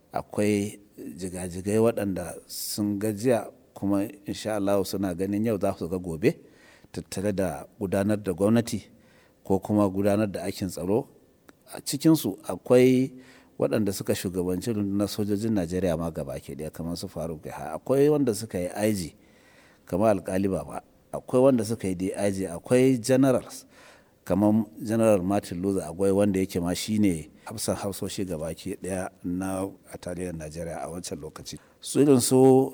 akwai jigajigai waɗanda sun gajiya kuma insha Allah suna ganin yau za su ga gobe tattare da gudanar da gwamnati ko kuma gudanar da aikin tsaro a cikinsu akwai waɗanda suka shugabanci rundunar sojojin najeriya ma gaba ke ɗaya kamar su faruk akwai wanda suka yi aiji kamar alkali ba akwai wanda suka yi dig akwai generals kamar general martin luther akwai wanda yake ma shine hafsan hafsoshi gaba ke ɗaya na a tarihin najeriya a wancan lokaci su irin su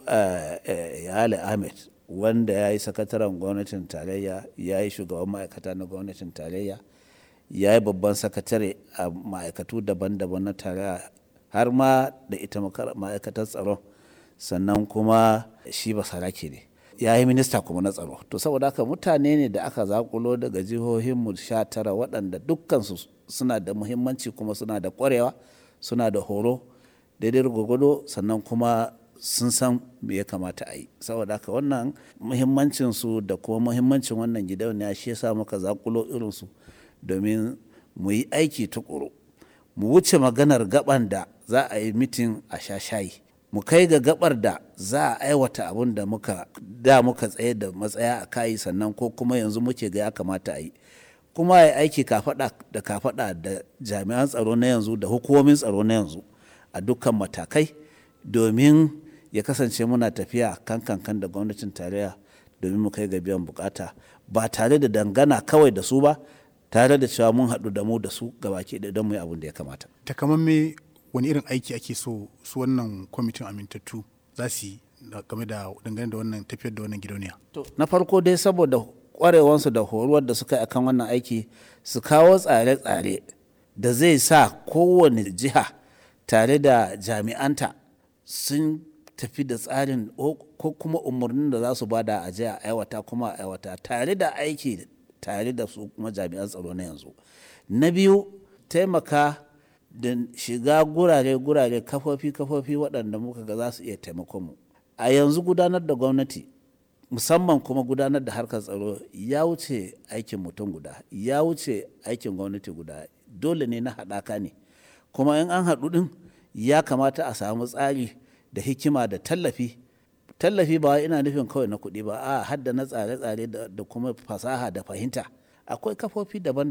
yale ahmed wanda ya yi sakataren gwamnatin tarayya ya yi shugaban ma'aikata na gwamnatin tarayya ya yi babban sakatare a ma'aikatu daban-daban na tarayya har ma da ita ma'aikatar tsaron sannan kuma shi ba sarake ne ya yi minista kuma na tsaro to saboda haka mutane ne da aka zakulo daga jihohinmu sha tara waɗanda dukkansu suna da muhimmanci kuma suna da ƙwarewa suna da horo daidai gwagwado sannan kuma sun san me ya kamata a yi saboda haka wannan muhimmancinsu da kuma muhimmancin wannan gidauniya shi yasa muka zakulo irinsu domin mu yi aiki tukuru mu wuce maganar gaban da za a yi mitin a sha shayi mu kai ga gabar da za a aiwata abin da muka da muka tsaye da matsaya a kayi sannan ko kuma yanzu muke ga ya kamata a yi kuma ya aiki kafada da kafada da jami'an tsaro na yanzu da hukumomin tsaro na yanzu a dukkan matakai domin ya kasance muna tafiya kan kankan da gwamnatin tarayya domin mu kai ga biyan bukata ba tare da dangana kawai da su ba tare da cewa mun haɗu da mu da su gabaki da don mu yi abin da ya kamata. Takamamme wani irin aiki ake so su wannan kwamitin amintattu za su yi game da dangane da wannan tafiyar da wannan gidauniya. Na farko dai saboda kwarewansu da horuwar da suka yi akan wannan aiki su kawo tsare-tsare da zai sa kowane jiha tare da jami'anta sun tafi da tsarin ko kuma umarnin da za su bada a jiya aiwata kuma aiwata tare da aiki tare da su kuma jami'an tsaro na yanzu na biyu taimaka da shiga gurare-gurare kafofi-kafofi waɗanda muka ga za su iya taimakon mu a yanzu gudanar da gwamnati musamman kuma gudanar da harkar tsaro ya wuce aikin mutum guda ya wuce aikin gwamnati guda dole ne na haɗaka ne kuma in an haɗu ɗin ya kamata a samu tsari da hikima da tallafi tallafi ba ina nufin kawai na kuɗi ba a hadda na tsare-tsare da kuma fasaha da fahimta akwai kafofi daban